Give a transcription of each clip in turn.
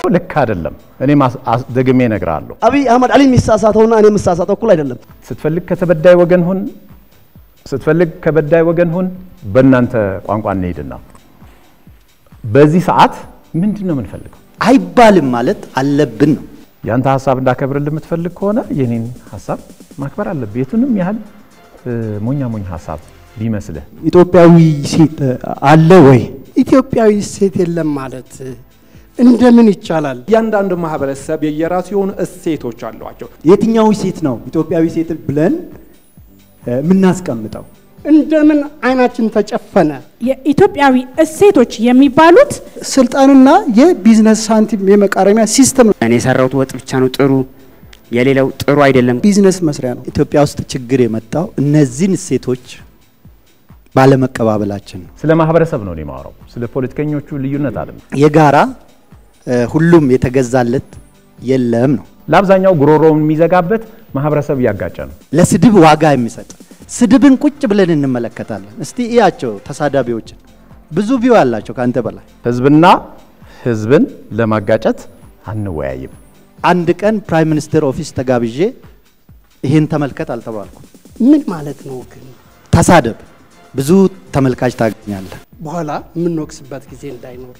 ልክ አይደለም። እኔ ደግሜ እነግርሃለሁ። አብይ አህመድ አሊ የሚሳሳተውና እኔ የምሳሳተው እኩል አይደለም። ስትፈልግ ከተበዳይ ወገን ሁን፣ ስትፈልግ ከበዳይ ወገን ሁን። በእናንተ ቋንቋ እንሄድና በዚህ ሰዓት ምንድን ነው የምንፈልገው? አይባልም ማለት አለብን ነው። ያንተ ሀሳብ እንዳከብርልህ የምትፈልግ ከሆነ የኔን ሀሳብ ማክበር አለብህ። የቱንም ያህል ሞኛ ሞኝ ሀሳብ ቢመስልህ ኢትዮጵያዊ ሴት አለ ወይ? ኢትዮጵያዊ ሴት የለም ማለት እንደምን ይቻላል? እያንዳንዱ ማህበረሰብ የየራሱ የሆኑ እሴቶች አሏቸው። የትኛው ሴት ነው ኢትዮጵያዊ ሴት ብለን የምናስቀምጠው? እንደምን አይናችን ተጨፈነ? የኢትዮጵያዊ እሴቶች የሚባሉት ስልጣንና የቢዝነስ ሳንቲም የመቃረሚያ ሲስተም ነው። እኔ የሰራሁት ወጥ ብቻ ነው ጥሩ፣ የሌላው ጥሩ አይደለም። ቢዝነስ መስሪያ ነው። ኢትዮጵያ ውስጥ ችግር የመጣው እነዚህን እሴቶች ባለመቀባበላችን ነው። ስለ ማህበረሰብ ነው እኔ የማወራው፣ ስለ ፖለቲከኞቹ ልዩነት አይደለም። የጋራ ሁሉም የተገዛለት የለም ነው። ለአብዛኛው ጉሮሮውን የሚዘጋበት ማህበረሰብ እያጋጨ ነው። ለስድብ ዋጋ የሚሰጥ ስድብን ቁጭ ብለን እንመለከታለን። እስቲ እያቸው ተሳዳቢዎችን ብዙ ቪው አላቸው ከአንተ በላይ። ህዝብና ህዝብን ለማጋጨት አንወያይም። አንድ ቀን ፕራይም ሚኒስትር ኦፊስ ተጋብዤ ይህን ተመልከት አልተባልኩም። ምን ማለት ነው ግን? ተሳደብ፣ ብዙ ተመልካች ታገኛለህ። በኋላ የምንወቅስበት ጊዜ እንዳይኖር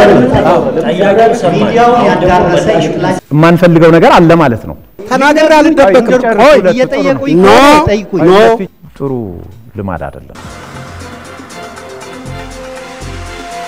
የማንፈልገው ነገር አለ ማለት ነው። ተናገር አልደበቅም። ቆይ እየጠየቁኝ ኖ ጠይቁኝ። ኖ ጥሩ ልማድ አይደለም።